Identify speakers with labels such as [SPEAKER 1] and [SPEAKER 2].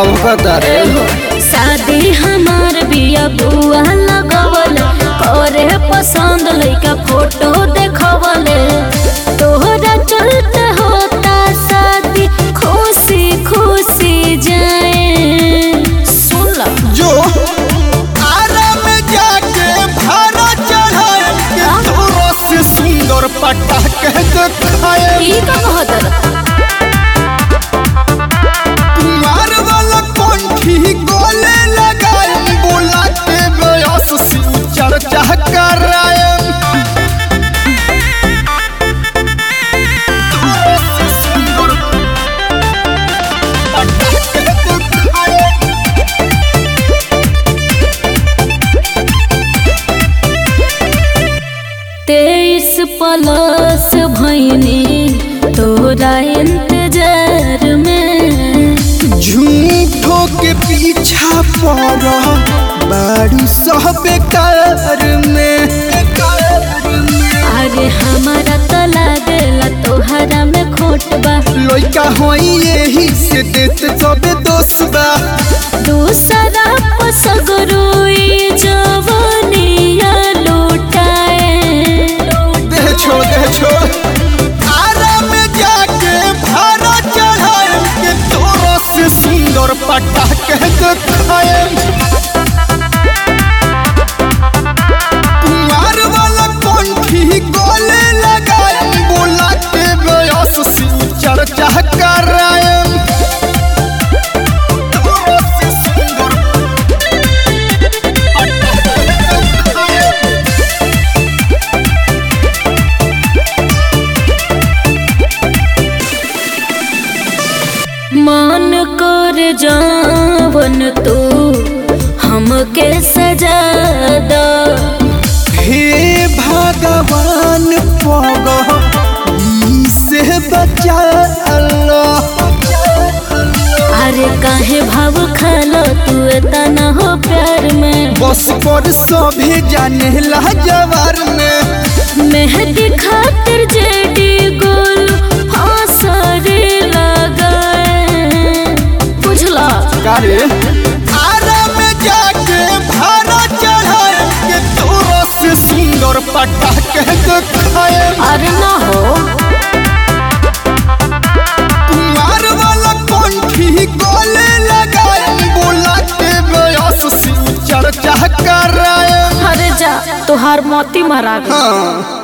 [SPEAKER 1] भौंकता रे
[SPEAKER 2] शादी हमार बिया बुआ लगवल करे पसंद लइका फोटो देखवल तोहरा चलते होता शादी खुशी खुशी जाए सुन ला
[SPEAKER 1] जो आरा में जाके भारा चढ़ाए के तोरा से सुंदर पटाखे दिखाए
[SPEAKER 2] ई का कहत
[SPEAKER 1] कुमार वाला कंठी गोले लगाए बोला के बयस से चर्चा कराए तोरा से सुंदर पटाखे दिखाए
[SPEAKER 2] तेईस प्लस भैनी तोरा इंतजार में
[SPEAKER 1] झूठो के पीछा पड़ बारू सब बेकार में
[SPEAKER 2] अरे हमारा तो लागेला तोहरा में खोट बा
[SPEAKER 1] लइका होई यही से देत सब दोष बा
[SPEAKER 2] दूसरा पसगरुई जवनिया लुटाए
[SPEAKER 1] दे छोड़ दे छोड़ आरा में जाके भारा चढ़ाए के तोरा से सुंदर पटाखे दिखाए कुमार वाला कंठी गोले लगाए बोला के बयस से चर्चा कराए तोरा से सुंदर पटाखे दिखाए
[SPEAKER 2] मन कर जावन तू हमके सजा द
[SPEAKER 1] हे भगवान पग से बचा अल्लाह
[SPEAKER 2] अरे काहे भाव खालो तू इतना हो प्यार में
[SPEAKER 1] बस पर सभी जाने ला जवार में
[SPEAKER 2] मेहंदी खातिर जेडी गोल फांसरे लगाए बुझला
[SPEAKER 1] कारे आरा में जाके भारा चढ़ाए के तोरा से सुंदर पटाखे दिखाए
[SPEAKER 2] अरे ना हो
[SPEAKER 1] कुमार वाला कंठी गोले लगाए बोला के बयस से चर्चा कराए
[SPEAKER 2] अरे जा तोहार मोती मारा गई
[SPEAKER 1] हाँ